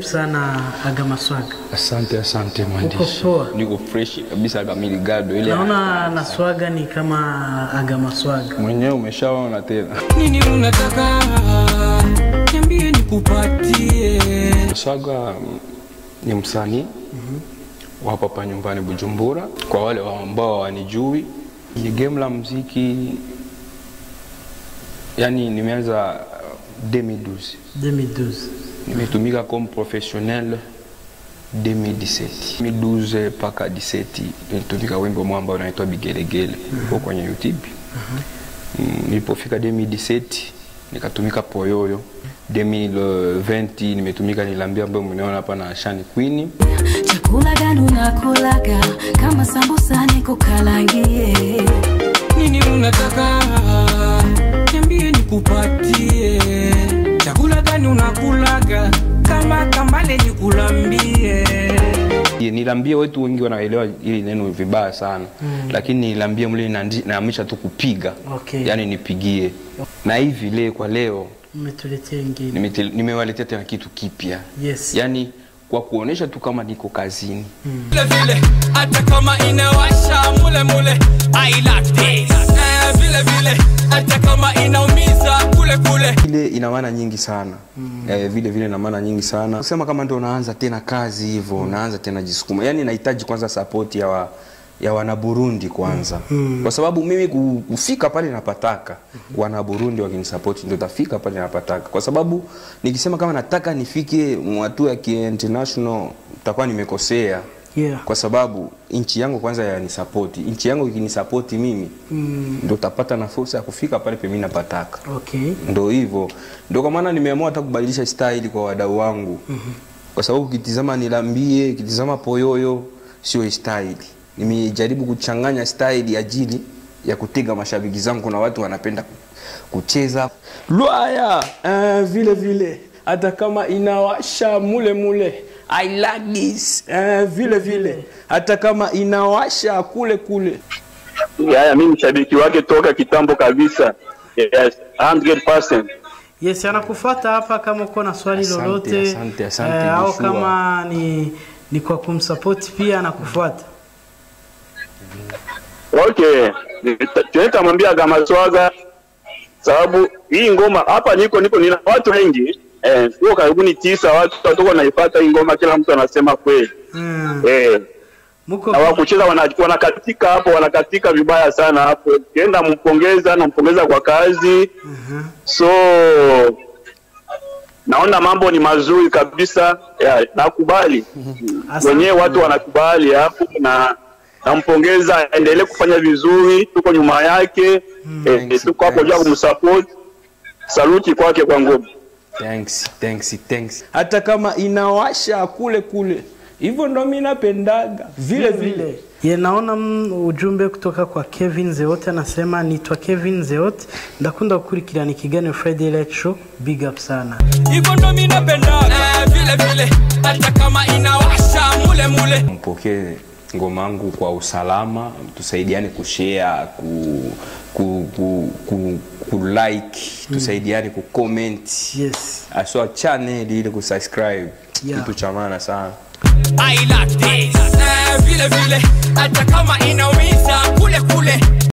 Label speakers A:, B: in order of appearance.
A: karibu sana Agamaswaga.
B: Asante, asante
A: Uko
B: mwandishi.
A: poa?
B: Niko fresh kabisa kamili gado ile.
A: Naona na swaga ni kama Agamaswaga.
B: Mwenyewe umeshaona tena.
C: nini unataka niambie nikupatie
B: Swaga mm, ni msanii wapo hapa nyumbani Bujumbura. Kwa wale wa ambao hawanijui, ni game la muziki, yani nimeanza uh, 2012
A: 2012.
B: nimetumika comme professionnel 2017 2012 mpaka 17 nilitumika wimbo mmoja ambao unaitwa Bigelegele uko kwenye YouTube. Mm, Nilipofika 2017 nikatumika Poyoyo 2020 nimetumika Nilambia ambayo mnaona hapa na Shani Queen.
D: chakula gani unakulaga kama sambusa nikukalangie
C: nini unataka niambie nikupatie chakula gani unakulaga kama kambale nikulambie
B: Ye, Nilambia wetu wengi wanaelewa hili neno vibaya sana lakini nilambia mle inandi- inaamisha tu kupiga
A: Okay.
B: yani nipigie na hivi leo kwa leo
A: Umetuletea ingine.
B: nimete- nimewaletea tena kitu kipya
A: Yes.
B: yani kwa kuonesha tu kama niko kazini
C: vile vile hata kama inawasha mule mule I like this eh, vile vile hata kama inaumiza kule kule
B: ile ina maana nyingi sana mm. eh, vile vile ina maana nyingi sana kusema kama ndo unaanza tena kazi hivyo mm. unaanza tena jisukuma yani nahitaji kwanza support ya wa, ya wana Burundi kwanza mm. kwa sababu mimi ku- kufika pale napataka mm. wana Burundi wakinisapoti ndio tafika pale napataka kwa sababu nikisema kama nataka nifike hatua ya ki-international takuwa nimekosea
A: Yeah.
B: kwa sababu nchi yangu kwanza yanisapoti nchi yangu ikinisapoti mimi mm. ndo tapata na fursa ya kufika pale pemi napataka
A: Okay.
B: ndo hivyo ndo kwa maana nimeamua hata kubadilisha style kwa wadau wangu mm-hmm. kwa sababu ukitizama nilambie ukitizama poyoyo sio style nimejaribu kuchanganya style ajili ya kutega mashabiki zangu kuna watu wanapenda ku- kucheza lwaya uh, vile vile hata kama inawasha mule mule I like this uh, vile vile hata kama inawasha kule kule
E: Haya, mimi mshabiki wake toka kitambo kabisa. Yes, 100%.
A: Yes, anakufuata hapa kama uko na swali
B: Asante,
A: lolote
B: asante, asante,
A: eh, au
B: Joshua.
A: kama ni ni kwa kumsupport pia anakufuata.
E: Okay, tunatamwambia Gamaswaga sababu hii ngoma hapa niko niko nina watu wengi eh, tuko karibuni tisa watu watuko naipata hii ngoma, kila mtu anasema kweli
A: Mm.
E: eh,
A: Muko
E: na wakucheza wana, wanakatika hapo, wanakatika vibaya sana hapo. Kienda mpongeza, nampongeza kwa kazi so naona mambo ni mazuri kabisa yeah, nakubali
A: Asante.
E: wenyewe watu wanakubali hapo na nampongeza aendelee kufanya vizuri tuko nyuma yake eh,
B: Thanks,
E: tuko hapo jua
B: thanks.
E: kumsupport saluti kwake kwa ngoma
B: thanks, thanks, thanks. hata kama inawasha kule kule hivyo ndo mi napendaga vile vile
A: Ye, naona mm, ujumbe kutoka kwa Kevin Zeote anasema nitwa Kevin Zeote ndakunda gukurikirana ikiganiro Friday Light Show big up sana
C: hivyo ndo mi napendaga eh, vile vile hata kama inawasha mule mule
B: mpokee ngoma yangu kwa usalama tusaidiane kushare ku, ku, ku, ku, ku like tusaidiane ku comment
A: yes
B: aswa channel ile kusubscribe
A: Yeah.
B: kitu cha maana sana
C: I like this eh, vile vile hata kama inaumiza kule kule